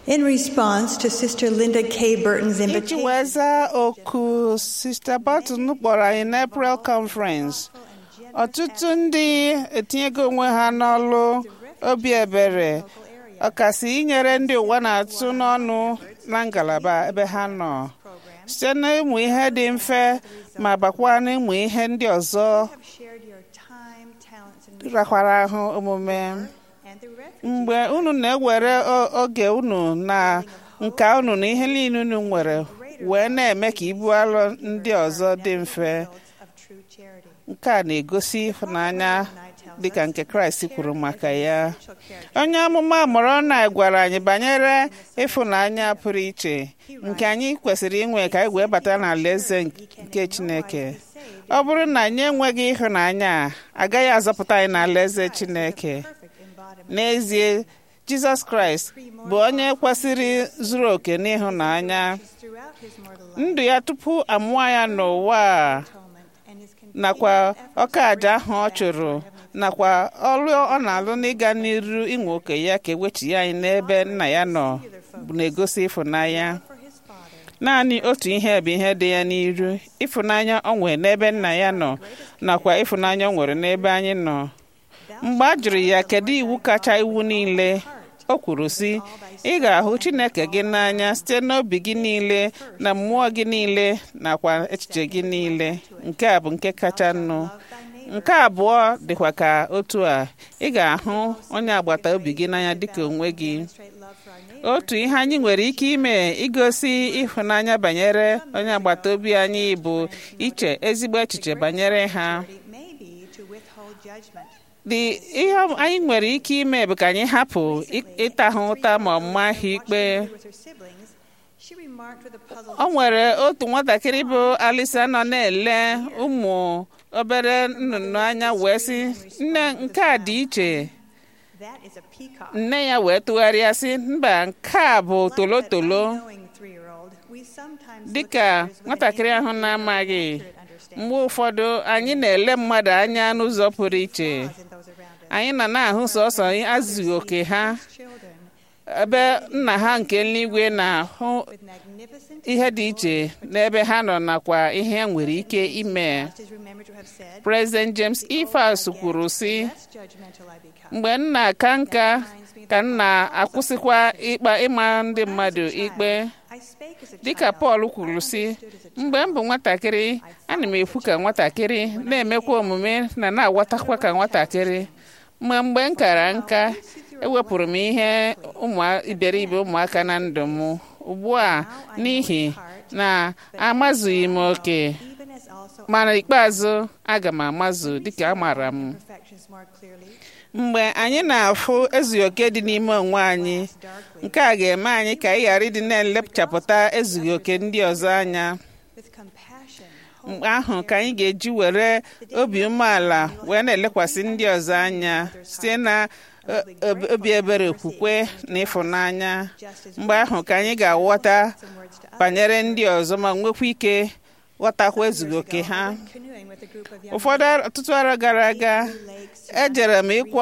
In response to Sister Linda K. Burton's iji invitation, wee zaa oku Sista Barton kpọrọ anyị n'April Conference ọtụtụ ndị etinyego onwe ha n'ọlụ obi ebere ọkasị inyere ndị ụwa na-atụ n'ọnụ na ngalaba ebe ha nọ site n'ịmụ ihe dị mfe ma bakwa n'ịmụ ihe ndị ọzọ have shared your time, talents, and rakwara ahụ omume and the refuge mgbe unu na-ewere o- oge unu na nka unu na ihe niile unu nwere wee na-eme ka ibu alụ ndị ọzọ dị mfe of true charity. nke a na-egosi ịhụnanya dịka nke kraịst kwuru maka ya Shall care onye amụma mụrụ na gwara anyị banyere ịfụnanya pụrụ iche nke anyị kwesịrị inwe ka anyị wee bata n'alaeze nke chineke ọ bụrụ na anyị enweghị ịhụnanya a, agaghị azọpụta anyị n'alaeze chineke perfect embodiment n'ezie jizọs kraịst bụ onye kwesịrị zuru oke n'ịhụnanya throughout his mortal life, ndụ ya tupu amụọ ya n'ụwa a atonement, and his continued nakwa efforts ọka aja ahụ ọ chụrụ nakwa ọrụ ọ na-alụ n'ịga n'iru inwe oke ya ka ewechighi anyị n'ebe nna ya nọ bụ na-egosi ịfụnanya for his father. naanị otu ihe bụ ihe dị ya n'iru ịfụnanya ọ nwere n'ebe nna ya nọ nakwa ịfụnanya ọ nwere n'ebe anyị nọ mgbe a jụrụ ya kedu iwu kacha iwu niile o kwuru sị ị ga-ahụ chineke gị n'anya site n'obi gị niile na mmụọ gị niile nakwa echiche gị niile nke a bụ nke kacha nnụ nke abụọ dịkwa ka otu a ị ga-ahụ onye agbata obi gị n'anya dịka onwe gị Straight love for our neighbor. otu ihe anyị nwere ike ime igosi ịhụnanya banyere onye agbata obi anyị bụ iche ezigbo echiche banyere ha It may be to withhold judgment. dị ihe anyị nwere ike ime bụ ka anyị hapụ ị- ịta ha ụta ma ọ ma ha ikpe With her siblings, she remarked with a puzzled o nwere otu nwatakịrị bụ alisa nọ na-ele ụmụ obere nnụnụ anya wee sị nne nke a dị iche that is a peacock. nne ya wee tụgharịa sị mba nke a bụ tolotolo Knowing three-year-old, we sometimes look dịka at others with nwatakịrị ahụ an na-amaghị inaccurate understanding mgbe ụfọdụ anyị na-ele mmadụ anya n'ụzọ pụrụ iche in those around us. anyị nọ na-ahụ sọsọ azụghị oke ha Children ebe nna ha nke eluigwe na-ahụ with magnificent ihe dị iche n'ebe ha nọ nakwa ihe ha nwere ike ime just as remember to have said, President James Ifeas kwuru sị less judgmental I become. mgbe m na-aka nka ka m na-akwụsịkwa ịkpa ịma ndị mmadụ ikpe I spake as a dịka child. Pọl kwuru sị mgbe m bụ nwatakịrị ana m ekwu ka nwatakịrị na-emekwa omume na na-agwatakwa ka nwatakịrị ma mgbe m kara nka ewepụrụ m ihe ụmụ iberibe ụmụaka na ndụ m ugbu a n'ihi na amazughị m oke Even as also ma n'ikpeazụ aga m amazụ dịka amaara m perfections more clearly, mgbe anyị na-afụ ezughị oke dị n'ime onwe anyị darkly, nke a ga-eme anyị ka anyị ghara ịdị na-elepchapụta ezughị oke ndị ọzọ anya with compassion, mgbe ahụ ka anyị ga-eji were obi umeala wee na-elekwasị ndị ọzọ anya site na o- obi- obi ebere okwukwe na ịfụnanya mgbe ahụ ka anyị ga-aghọta some words to others. banyere ndị ọzọ ma nwekwa ike ghọtakwa ezughị oke ha Canoeing with a group of young ụfọdụ ar- ọtụtụ arọ gara aga lakes ejere m ịkwọ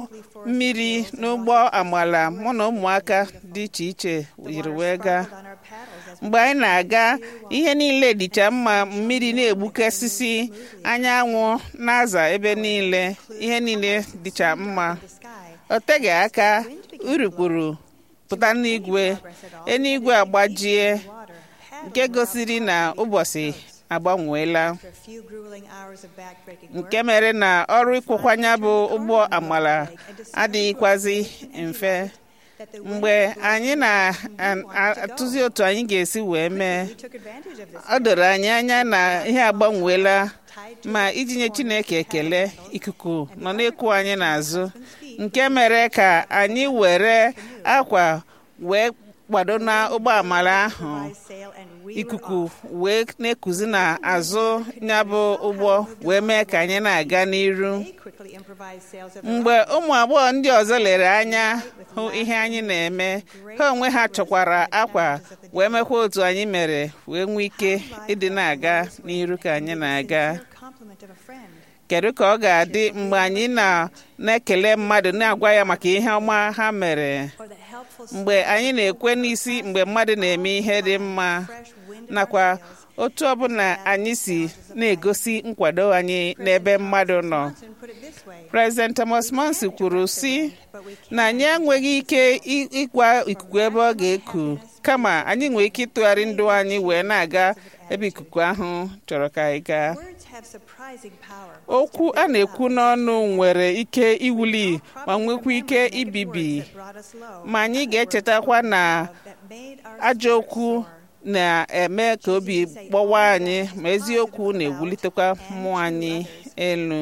mmiri n'ụgbọ amala mụ na ụmụaka dị iche iche yiri wee gaa on our paddles as mgbe anyị na-aga ihe niile dịcha mma mmiri na-egbukasịsị anyanwụ na-aza ebe niile ihe niile dịcha mma the sky, o teghị aka urukpuru pụta n'igwe eluigwe agbajie water, had nke gosiri na ụbọchị agbanweela a few grueling hours of backbreaking work. nke mere na ọrụ ịkwụkwanya bụ ụgbọ amala adịghịkwazi mfe that the mgbe anyị na-atụzi otu anyị ga-esi wee mee we took advantage of this ọ doro anyị anya na ihe agbanweela ma iji nye Chineke ekele ikuku nọ na-ekwu anyị n'azụ nke mere ka anyị were akwa wee kwado na ụgbọ amala ahụ sail and we ikuku wee na-ekuzi n'azụ ya bụ ụgbọ wee mee ka anyị na-aga n'iru they quickly improvised sails of mgbe ụmụ agbọghọ ndị ọzọ lere anya hụ ihe anyị na-eme ha onwe ha chọkwara akwa wee mekwa otu anyị mere wee nwee ike ịdị na-aga n'iru ka anyị na-aga compliment of a friend. kedu ka ọ ga-adị mgbe anyị na na-ekele mmadụ na-agwa ya maka ihe ọma ha mere Or the help mgbe anyị na-ekwe n'isi mgbe mmadụ na-eme ihe dị mma nakwa otu ọbụla anyị si na-egosi nkwado anyị n'ebe mmadụ nọ President Thomas Monsi kwuru sị na anyị enweghị ike ịgwa ikuku ebe ọ ga-eku kama anyị nwere ike ịtụgharị ndụ anyị wee na-aga ebe ikuku ahụ chọrọ ka anyị gaa okwu a na-ekwu n'ọnụ nwere ike iwuli ma nwekwa ike ibibi ma anyị ga-echetakwa na ajọ okwu na-eme ka obi gbawa anyị ma eziokwu na-ewulitekwa mmụọ anyị elu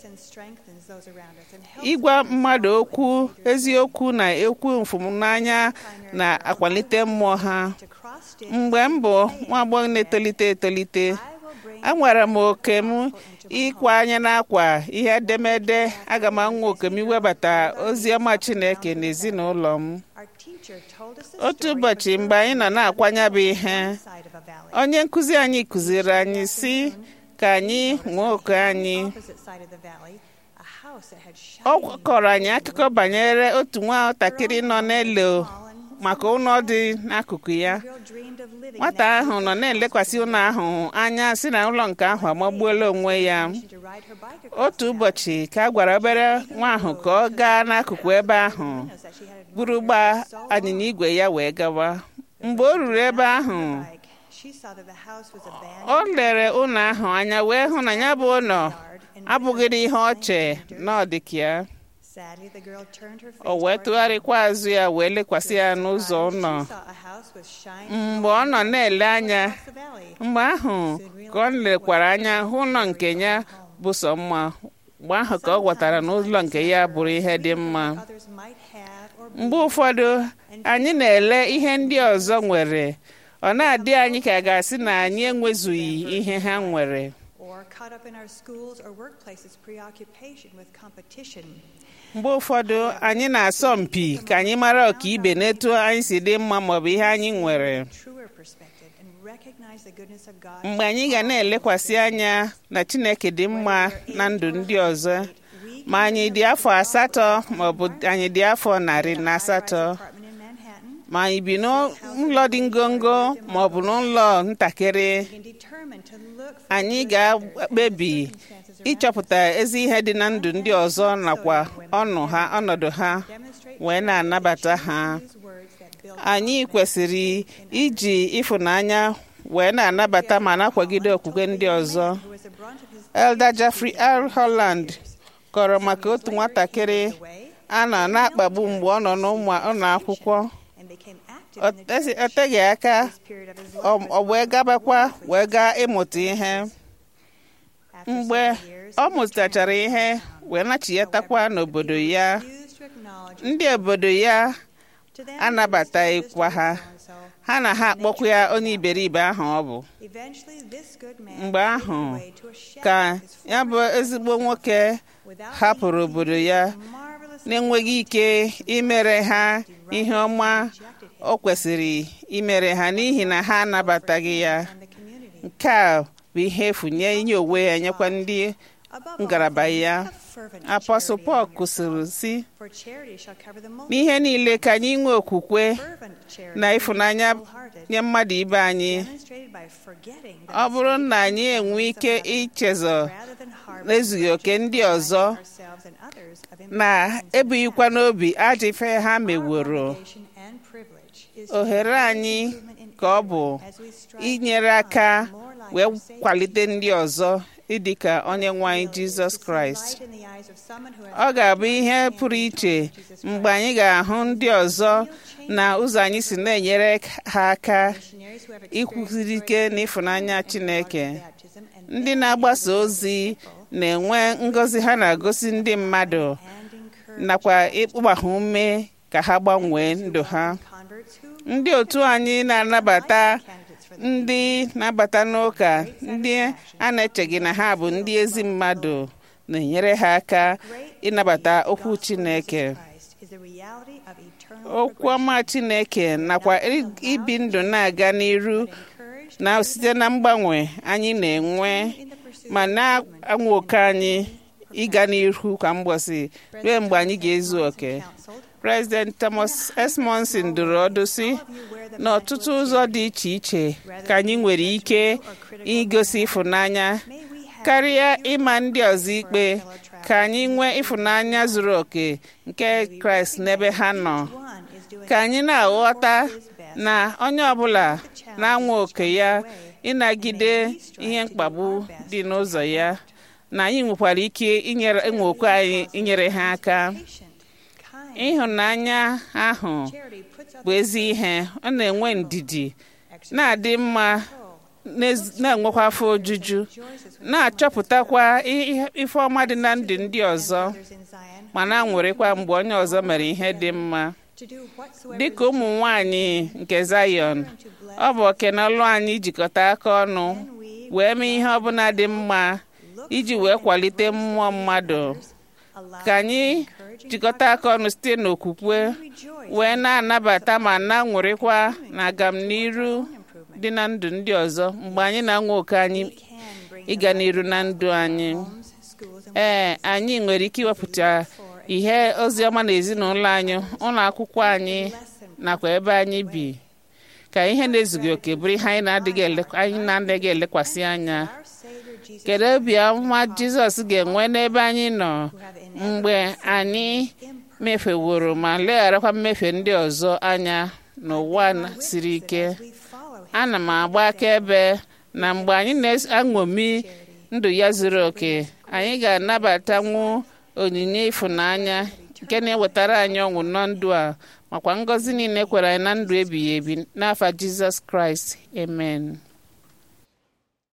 ịgwa mmadụ okwu eziokwu na ekwu mfụmnanya na-akwalite mmụọ ha mgbe m bụ nwa agbọghọ na-etolite etolite enwere m oke m ịkwa anya n'akwa ihe edemede aga m anwa oke m iwebata ozi ọma Chineke n'ezinụlọ m otu ụbọchị mgbe anyị nọ na-akwanya bụ ihe onye nkụzi anyị kụziri anyị si ka anyị nwee oke anyị ọ kọrọ anyị akụkọ banyere otu nwatakịrị nọ n'elu maka ụlọ dị n'akụkụ ya nwata ahụ nọ na-elekwasị ụlọ ahụ anya si na ụlọ nke ahụ amagbuola onwe ya otu ụbọchị ka a gwara obere nwa ahụ ka ọ gaa n'akụkụ ebe ahụ buru gbaa anyịnya igwe ya wee gawa mgbe o ruru ebe ahụ o lere ụlọ ahụ anya wee hụ na ya bụ ụlọ abụghịrị ihe ọche na ọdịka ya o wee tụgharịkwa azụ ya wee lekwasị ya n'ụzọ ụlọ mgbe ọ nọ na-ele anya mgbe ahụ ka ọ lekwara anya hụ ụlọ nke ya bụ sọ mma mgbe ahụ ka ọ ghọtara na ụlọ nke ya bụrụ ihe dị mma mgbe ụfọdụ anyị na-ele ihe ndị ọzọ nwere ọ na-adị anyị ka a ga-asị na anyị enwezughị ihe ha nwere mgbe ụfọdụ anyị na-asọ mpi ka anyị mara ọka ibe n'etu anyị si dị mma maọbụ ihe anyị nwere mgbe anyị ga na-elekwasị anya na Chineke dị mma na ndụ ndị ọzọ ma anyị dị afọ asatọ maọbụ anyị dị afọ narị na asatọ ma anyị bi n'ụlọ dị ngongo maọbụ n'ụlọ ntakịrị anyị ga-ekpebi ịchọpụta ezi ihe dị na ndụ ndị ọzọ nakwa ọnụ ha ọnọdụ ha wee na-anabata ha anyị kwesịrị iji ịfụnanya wee na-anabata ma na-akwagide okwukwe ndị ọzọ Elder Jeffrey R. Holland kọrọ maka otu nwatakịrị a nọ na-akpagbu mgbe ọ nọ n'ụlọ akwụkwọ o teghị aka ọ wee gabakwa wee gaa ịmụta ihe mgbe ọ mụtachara ihe wee nachiyatakwa n'obodo ya ndị obodo ya anabataghịkwa ha ha na ha akpọkwa ya onye iberibe ahụ ọ bụ mgbe ahụ ka ya bụ ezigbo nwoke hapụrụ obodo ya na-enweghị ike imere ha ihe ọma o kwesịrị imere ha n'ihi na ha anabataghị ya nke a bụ ihe efu nye inye onwe ya nyekwa ndị ngalaba ya apọstụl Pọl kwụsịrị si n'ihe niile ka anyị nwee okwukwe na ịfụnanya nye mmadụ ibe anyị ọ bụrụ na anyị enwe ike ichezọ n'ezughị oke ndị ọzọ na ebughịkwa n'obi ajọ ife ha meworo ohere anyị ka ọ bụ inyere aka wee kwalite ndị ọzọ ịdị ka onye nwe anyị jizọs kraịst ọ ga-abụ ihe pụrụ iche mgbe anyị ga-ahụ ndị ọzọ na ụzọ anyị si na-enyere ha aka ikwusiri ike n'ịfụnanya chineke ndị na-agbasa ozi na-enwe ngọzi ha na-agosi ndị mmadụ nakwa ịkpụgba ha ume ka ha gbanwee ndụ ha ndị otu anyị na-anabata ndị na-abata n'ụka ndị a na-echeghị na ha bụ ndị ezi mmadụ na-enyere ha aka ịnabata okwu Chineke okwu ọma Chineke nakwa ibi ndụ na-aga n'iru na site na mgbanwe anyị na-enwe ma na-anwa oke anyị ịga n'ihu kwa mgbọsị ruo mgbe anyị ga-ezu oke President Thomas S. Monson dụrụ ọdụ sị n'ọtụtụ ụzọ dị iche iche ka anyị nwere ike igosi ịfụnanya karịa ịma ndị ọzọ ikpe ka anyị nwee ịfụnanya zuru oke nke Kraịst n'ebe ha nọ ka anyị na-aghọta na onye ọbụla na-anwa oke ya ịnagide ihe mkpagbu dị n'ụzọ ya na anyị nwekwara ike inyere inwe okwe anyị inyere ha aka ịhụnanya ahụ bụ ezi ihe ọ na-enwe ndidi na-adị mma na-enwekwa afọ ojuju na-achọpụtakwa ife ọma dị na ndụ ndị ọzọ ma na-aṅụrịkwa mgbe onye ọzọ mere ihe dị mma dịka ụmụ nwanyị nke Zion ọ bụ okenọlụ anyị jikọta aka ọnụ wee mee ihe ọbụla dị mma iji wee kwalite mmụọ mmadụ ka anyị jikọta aka ọnụ site n'okwukwe wee na-anabata ma na-aṅụrịkwa na agamniru dị na ndụ ndị ọzọ mgbe anyị na-anwa oke anyị ịga n'iru na ndụ anyị ee anyị nwere ike iwepụta ihe ozi ọma na ezinụlọ anyị ụlọ akwụkwọ anyị nakwa ebe anyị bi ka ihe na-ezughị oke bụrụ ihe anyị na-adịghị elekwasị anya kedu obi ọma Jizọs ga-enwe n'ebe anyị nọ mgbe anyị mefeworo ma legharakwa mmefe ndị ọzọ anya n'ụwa siri ike ana m agba akaebe na mgbe anyị na-aṅomi ndụ ya zuru oke anyị ga-anabatanwu onyinye ịfụnanya nke na-ewetara anyị ọṅụ na ndụ a makwa ngọzi niile kwere anyị na ndụ ebighị ebi n'afa Jizọs Kraịst amen